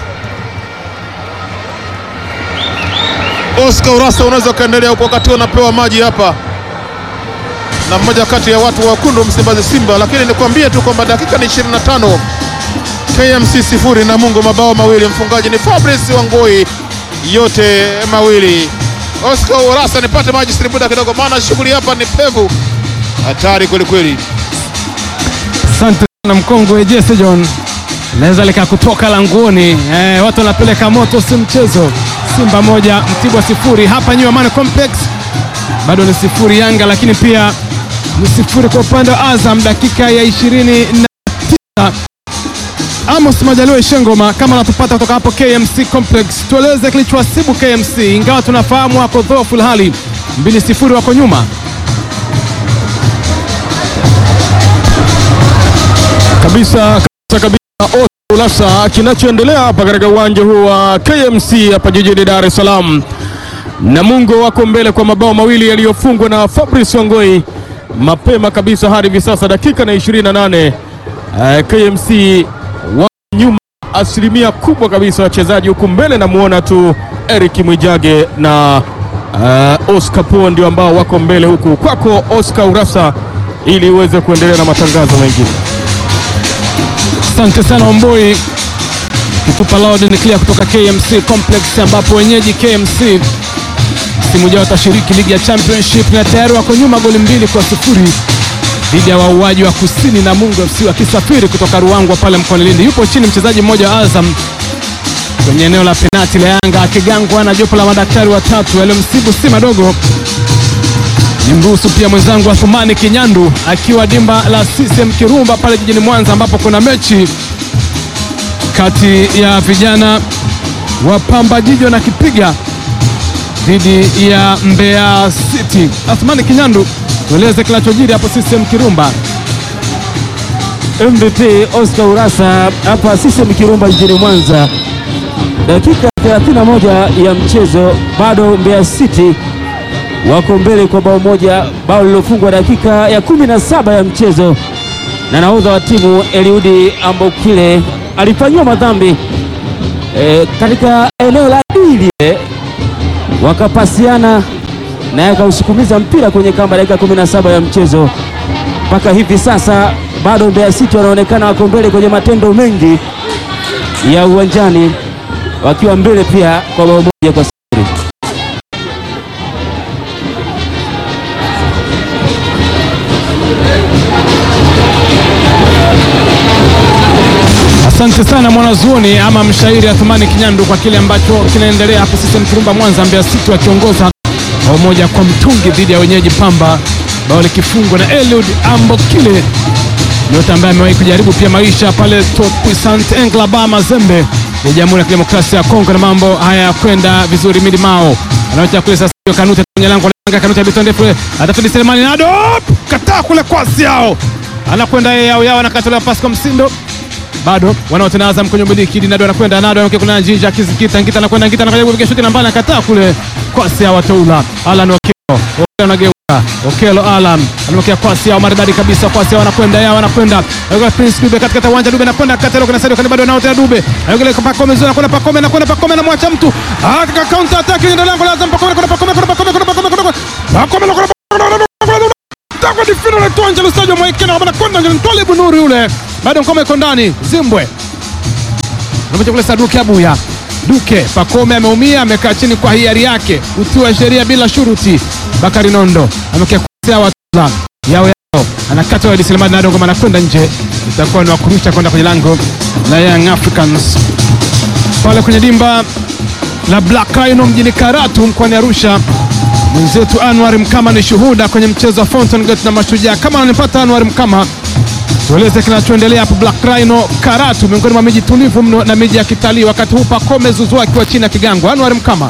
Oscar Urasa unaweza ukaendelea huko wakati unapewa maji hapa na mmoja kati ya watu wa wekundu Msimbazi Simba, lakini nikwambie tu kwamba dakika ni 25, KMC sifuri na Mungu mabao mawili, mfungaji ni Fabrice Wangoi, yote mawili. Oscar Urasa, nipate maji siribuda kidogo, maana shughuli hapa ni pevu, hatari kweli kweli. Asante sana mkongwe Jesse John, naweza lika kutoka langoni eh, watu wanapeleka moto, si mchezo. Simba moja Mtibwa sifuri hapa New Amani Complex, bado ni sifuri Yanga, lakini pia ni sifuri kwa upande wa Azam. Dakika ya ishirini na tisa Amos Majaliwa Ishengoma, kama unatupata kutoka hapo KMC Complex, tueleze kilichowasibu KMC, ingawa tunafahamu wako dhoofu hali mbili sifuri wako nyuma. kabisa kabisa kabisa Ulasa, kinachoendelea hapa katika uwanja huu wa KMC hapa jijini Dar es Salaam, Namungo wako mbele kwa mabao mawili yaliyofungwa na Fabrice Wangoi mapema kabisa hadi hivi sasa dakika na 28. Uh, KMC wa nyuma asilimia kubwa kabisa wachezaji, huku mbele namuona tu Eric Mwijage na uh, Oscar Po ndio ambao wako mbele, huku kwako Oscar Urasa ili uweze kuendelea na matangazo mengine. Asante sana Omboi, kitupa loud and clear kutoka KMC Complex, ambapo wenyeji KMC msimu ujao watashiriki ligi ya Championship na tayari wako nyuma goli mbili kwa sifuri dhidi ya wauaji wa kusini na Mungu FC wakisafiri kutoka Ruangwa pale mkoani Lindi. Yupo chini mchezaji mmoja wa Azam kwenye eneo la penati la Yanga akigangwa na jopo la madaktari watatu yaliyomsibu si madogo. Nimruhusu pia mwenzangu Athumani Kinyandu akiwa dimba la CCM Kirumba pale jijini Mwanza, ambapo kuna mechi kati ya vijana wa Pamba Jiji wanakipiga dhidi ya Mbeya City. Athumani Kinyandu, tueleze kinachojiri hapo CCM Kirumba. MVP Oscar Urasa hapa CCM Kirumba jijini Mwanza, dakika 31 ya mchezo, bado Mbeya City wako mbele kwa bao moja, bao lilofungwa dakika ya 17 ya mchezo na nahodha wa timu Eliudi Ambokile alifanyiwa madhambi e, katika eneo la dili wakapasiana naye akausukumiza mpira kwenye kamba dakika 17 ya mchezo. Mpaka hivi sasa bado Mbeya City wanaonekana wako mbele kwenye matendo mengi ya uwanjani, wakiwa mbele pia kwa bao moja kwa sifuri. Asante sana mwanazuoni ama mshairi Athumani Kinyandu kwa kile ambacho kinaendelea hapo CCM Kirumba Mwanza, Mbeya City wakiongoza bao moja kwa mtungi dhidi ya wenyeji Pamba, bao likifungwa na Eliud Ambokile, nyota ambaye amewahi kujaribu pia maisha pale Topuisant Englaba Mazembe ya Jamhuri ya Kidemokrasia ya Kongo, na mambo haya ya kwenda vizuri. Midi Mao anaocha kule sasa, Kanute kwenye lango la Kanute Biton ndefu atafidi Selemani Nado kataa kule kwasi yao, anakwenda yeye yao yao, anakatolewa pasi kwa Msindo bado wanaotena Azam kwenye umiliki Nado anakwenda Nado anakwenda kuna Njinja Kizikita Ngita anakwenda Ngita anakwenda kupiga shuti na mbali akataa kule kwasi ya watoula Alan Okelo Okelo anageuka Okelo Alan anamwekea kwasi yao maridadi kabisa kwasi yao anakwenda yao anakwenda anakwenda Prince Dube katika uwanja Dube anakwenda katelo kuna Sadio Kani bado nao tena Dube anakwenda Pakome zona anakwenda Pakome anakwenda Pakome anamwacha mtu katika counter attack ndio lango la Azam Pakome anakwenda Pakome anakwenda Pakome anakwenda Pakome Pakome anakwenda takwa difino la tuanja lustajo mwaikena kabana konda njani ntole bunuri ule bado ngoma iko ndani Zimbwe anakuja kule Saduki Abuya Duke Pakome ameumia amekaa chini kwa hiari yake utii wa sheria bila shuruti Bakari Nondo amekia kusea watula yao yao anakata wa Selemani Nado ngoma anakwenda nje itakuwa ni wakurusha kwenda kwenye lango la Young Africans pale kwenye dimba la Black Rhino mjini Karatu mkoani Arusha mwenzetu Anwar Mkama ni shuhuda kwenye mchezo wa Fountain Gate na Mashujaa. Kama ananipata Anwar Mkama, tueleze kinachoendelea hapo Black Rhino Karatu, miongoni mwa miji tulivu mno na miji ya kitalii, wakati huu Pacome Zouzoua akiwa chini ya kigango. Anwar Mkama.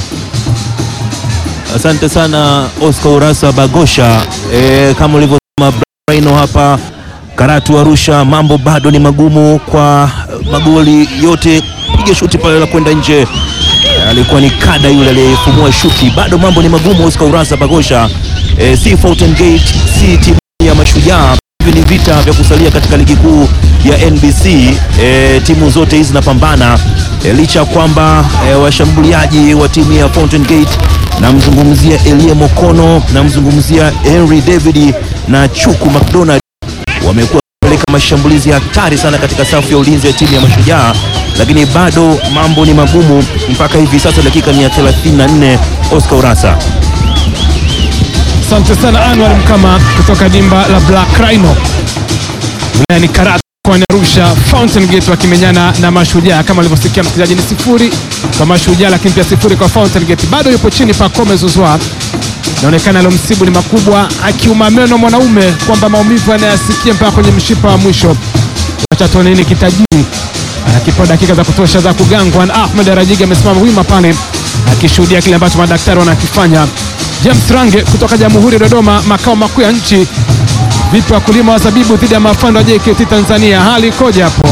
Asante sana Oscar Urasa Bagosha. E, kama ulivyosema Rhino hapa Karatu Arusha, mambo bado ni magumu kwa magoli yote, piga shuti pale la kwenda nje. E, alikuwa ni kada yule aliyefumua shuti, bado mambo ni magumu Oscar Urasa Bagosha. E, si Fountain Gate, si timu ya Mashujaa, hivi ni vita vya kusalia katika ligi kuu ya NBC. E, timu zote hizi zinapambana e, licha ya kwamba e, washambuliaji wa timu ya Fountain Gate namzungumzia Elie Mokono, namzungumzia Henry David na Chuku McDonald wamekuwa kupeleka mashambulizi hatari sana katika safu ya ulinzi ya timu ya Mashujaa, lakini bado mambo ni magumu mpaka hivi sasa, dakika ni ya 34. Oscar Urasa. Asante sana Anwar Mkama kutoka dimba la Black Rhino wilayani Karatu mkoani Arusha. Fountain Gate wakimenyana na Mashujaa, kama alivyosikia msikilizaji, ni sifuri kwa Mashujaa, lakini pia sifuri kwa Fountain Gate. Bado yupo chini Pacome Zouzoua, inaonekana alomsibu ni makubwa, akiuma meno mwanaume kwamba maumivu anayasikia mpaka kwenye mshipa wa mwisho. Wacha tuone nini kitajiri akipewa dakika za kutosha za kugangwa. Na Ahmed Rajigi amesimama wima pale akishuhudia kile ambacho madaktari wanakifanya. James Range kutoka Jamhuri ya Dodoma, makao makuu ya nchi. Vipi wakulima wa zabibu dhidi ya mafando wa JKT Tanzania, hali ikoje hapo?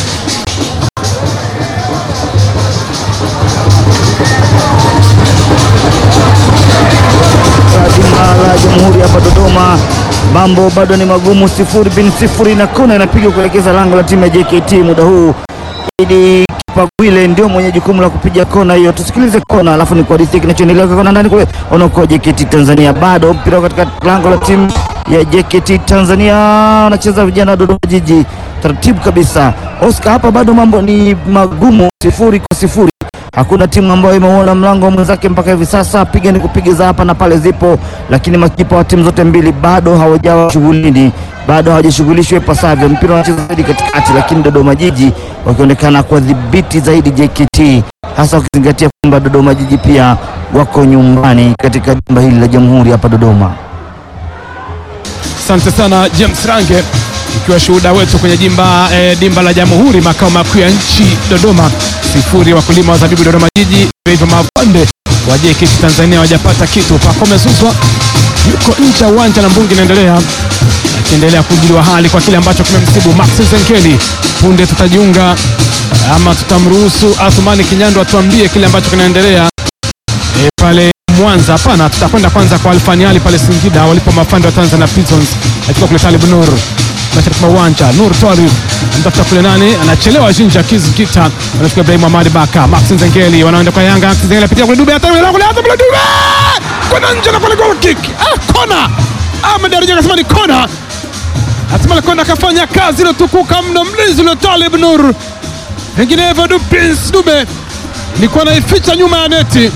jumla la Jamhuri hapa Dodoma, mambo bado ni magumu, sifuri bin sifuri na kona inapigwa kuelekeza lango la timu ya JKT muda huu. Idi Kipagwile ndio mwenye jukumu la kupiga kona hiyo. Tusikilize kona, alafu ni kuhadithia kinachoendelea kwa kona ndani kule. Wanaokoa JKT Tanzania, bado mpira katika lango la timu ya JKT Tanzania, wanacheza vijana wa Dodoma Jiji taratibu kabisa. Oscar, hapa bado mambo ni magumu, sifuri kwa sifuri. Hakuna timu ambayo imeuona mlango wa mwenzake mpaka hivi sasa. Piga ni kupiga za hapa na pale zipo, lakini makipa wa timu zote mbili bado hawajawa shughulini, bado hawajashughulishwa ipasavyo. Mpira unacheza zaidi katikati, lakini Dodoma Jiji wakionekana kuwadhibiti zaidi JKT, hasa ukizingatia kwamba Dodoma Jiji pia wako nyumbani katika jumba hili la Jamhuri hapa Dodoma. Asante sana James Range, ikiwa shuhuda wetu kwenye jimba, eh, dimba la Jamhuri, makao makuu ya nchi Dodoma. Sifuri wakulima wa zabibu Dodoma Jiji, hivyo mapande wa JKT Tanzania hawajapata kitu. Pacome Zouzoua yuko nje ya uwanja na mbungi inaendelea akiendelea kujuliwa hali kwa kile ambacho kimemsibu Max Zenkeli. Punde tutajiunga ama tutamruhusu Athumani Kinyando atuambie kile ambacho kinaendelea e, pale Mwanza. Hapana, tutakwenda kwanza kwa Alfani Ali pale Singida walipo mafando wa Tanzania Prisons katika kule Talib Nur mashariki mwa uwanja. Nur Twalib anatafuta kule nani, anachelewa Jinja Kizikita, anafika Ibrahim Ahmad Baka, Max Nzengeli wanaenda kwa Yanga. Max Nzengeli apitia kule Dube, hata kule hata kule Dube kwenda nje na kule goal kick, ah, kona. Ahmed Arija akasema ni kona, hatimaye kona akafanya kazi iliyotukuka mno, mlinzi ule Talib Nur, vinginevyo du Prince Dube ilikuwa naificha nyuma ya neti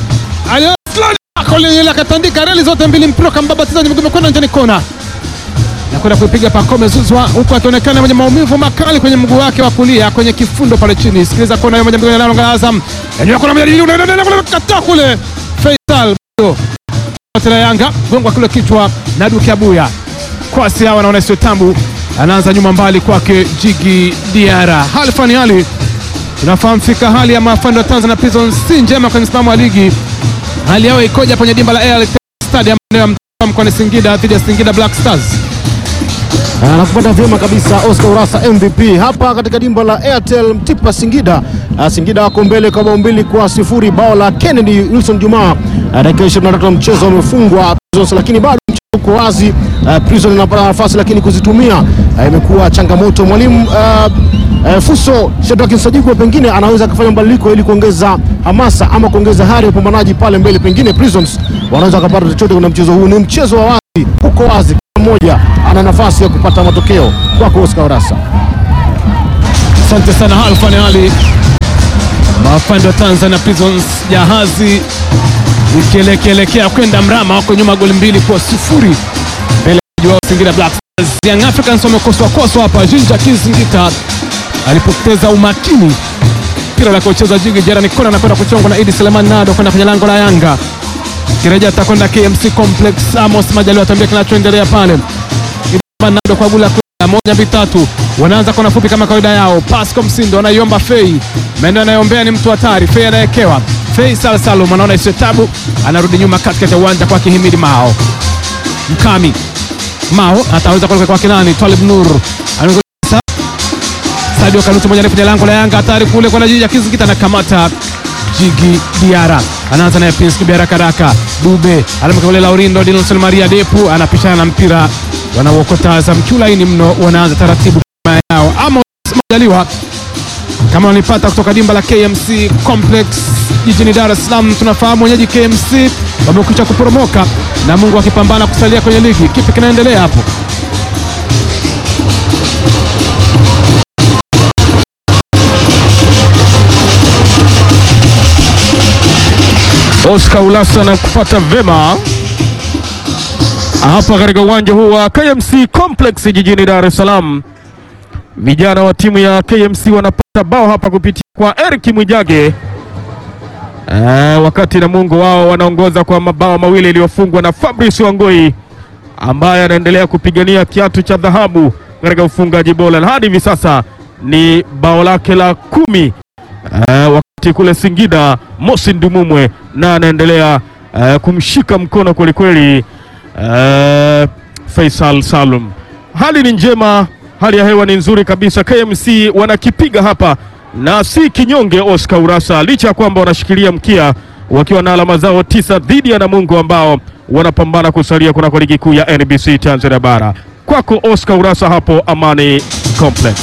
Aliye akatandika reli zote mbili, mpira kambabatiza miguu kwenda nje, ni kona na kwenda kuipiga Pacome Zouzoua, huku akionekana mwenye maumivu makali kwenye mguu wake wa kulia kwenye kifundo pale chini. Sikiliza kona hiyo moja mbili na la Azam, eneo kuna moja nyingine unaenda kule kata kule Faisal bado tena Yanga gongwa kule kichwa na Duke Abuya kwasi hawa naona sio tambu, anaanza nyuma mbali kwake Jigi Diara. Halfani hali tunafahamu fika hali ya mafando ya Tanzania Prisons si njema kwenye msimamo wa ligi. Hali yao ikoja kwenye dimba la Airtel Stadium ya Mtwara mkoani Singida dhidi ya Singida Black Stars. Anakupata vyema kabisa Oscar Urasa MVP hapa katika dimba la Airtel Mtipa Singida. Uh, Singida wako mbele kwa bao mbili kwa sifuri, bao la Kennedy Wilson Juma uh, dakika 23 mchezo wamefungwa Prisons, lakini bado mchezo uko wazi. Uh, Prison inapata nafasi lakini kuzitumia uh, imekuwa changamoto. Mwalimu uh, uh, Fuso Shedrack Nsajigwa pengine anaweza akafanya mabadiliko ili kuongeza hamasa ama kuongeza hari ya upambanaji pale mbele, pengine Prisons wanaweza wakapata chochote kwenye mchezo huu. Ni mchezo wa wazi, uko wazi mmoja ana nafasi ya kupata matokeo. Kwako Oscar Orasa. Asante sana Alfani Ali. Mafando wa Tanzania Prisons jahazi ikielekeelekea kwenda mrama, wako nyuma goli mbili kwa sifuri mbele ya wao Singida Black Stars. Young Africans wamekoswa koswa hapa. Jinja Kizingita alipoteza umakini, mpira la kucheza Jigi Jerani kona anakwenda kuchongwa na Idi Seleman Nado kwenda kwenye lango la Yanga. Kirejea atakwenda KMC Complex. Amos Majaliwa atambia kinachoendelea pale. Nado kwa gula moja mbili tatu, wanaanza kona fupi kama kawaida yao. Pasco Msindo anaiomba Fei Mendo, anayeombea ni mtu hatari. Fei anayekewa Fei Salsalum anaona isiyo tabu, anarudi nyuma katikati ya uwanja kwa Kihimidi Mao Mkami Mao ataweza kuelekea kwa kinani Twalib Nur Anaongoza Sadio Kanuti moja kwenye lango la Yanga, hatari kule kwa Jiji Kizikita na kamata Jigi Diara anaanza naye Prince Kibiara Karaka Dube anamkabili Laurindo Dinelson Maria Depu anapishana na mpira wanauokota Azam kiulaini mno, wanaanza taratibu kama yao ama Majaliwa kama wanipata kutoka dimba la KMC Complex jijini Dar es Salaam. Tunafahamu wenyeji KMC wamekwisha kuporomoka na Mungu akipambana kusalia kwenye ligi. Kipi kinaendelea hapo? Oscar Ulasa na kupata vema hapa katika uwanja huu wa KMC Complex jijini Dar es Salaam. Vijana wa timu ya KMC wanapata bao hapa kupitia kwa Eric Mwijage e, wakati Namungo wao wanaongoza kwa mabao mawili yaliyofungwa na Fabrice Wangoi ambaye anaendelea kupigania kiatu cha dhahabu katika ufungaji bora, na hadi hivi sasa ni bao lake la kumi eh, wakati kule Singida Mosi Ndumumwe na anaendelea eh, kumshika mkono kwelikweli eh, Faisal Salum. Hali ni njema, hali ya hewa ni nzuri kabisa. KMC wanakipiga hapa na si kinyonge Oscar Urasa, licha ya kwamba wanashikilia mkia wakiwa na alama zao tisa dhidi ya Namungo ambao wanapambana kusalia kunako ligi kuu ya NBC Tanzania Bara. Kwako Oscar Urasa hapo Amani Complex.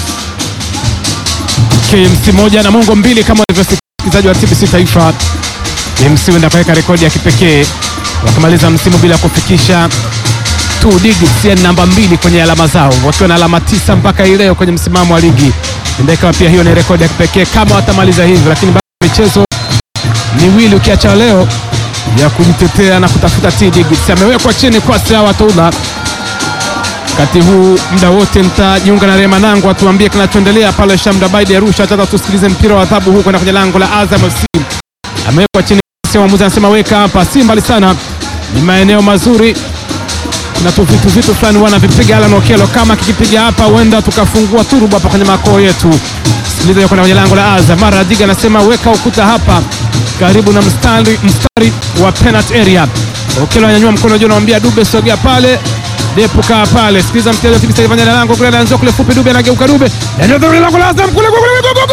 KMC moja na Mungo mbili kama walivyosikilizaji wa TBC Taifa. KMC wenda kuweka rekodi ya kipekee wakimaliza msimu bila kufikisha two digits, yani namba mbili kwenye alama zao wakiwa na alama tisa mpaka hii leo kwenye msimamo wa ligi. Ndio ikawa pia hiyo ni rekodi ya kipekee kama watamaliza hivyo, lakini bado michezo miwili ukiacha leo ya kujitetea na kutafuta t digits. Amewekwa chini kwa Sawa Toula wakati huu muda wote nitajiunga na Rema Nangu atuambie kinachoendelea pale Shamda Baidi Arusha. Tata tusikilize mpira wa adhabu huu kwenda kwenye lango la Azam FC. Amewekwa chini, mwamuzi anasema weka hapa, si mbali sana, ni maeneo mazuri na tu vitu vitu fulani wanavipiga Alan Okello, kama kikipiga hapa huenda tukafungua turubu hapa kwenye makoo yetu. Sikiliza kwenda kwenye lango la Azam. Mara Diga anasema weka ukuta hapa karibu na mstari, mstari wa penalty area. Okello ananyanyua mkono juu, anamwambia Dube sogea pale Depu kaa pale, sikiliza mchezo wa TBC Taifa ndani ya lango kule, anaanza kule fupi, Dube anageuka, Dube ndio lango la Azam kule kule kule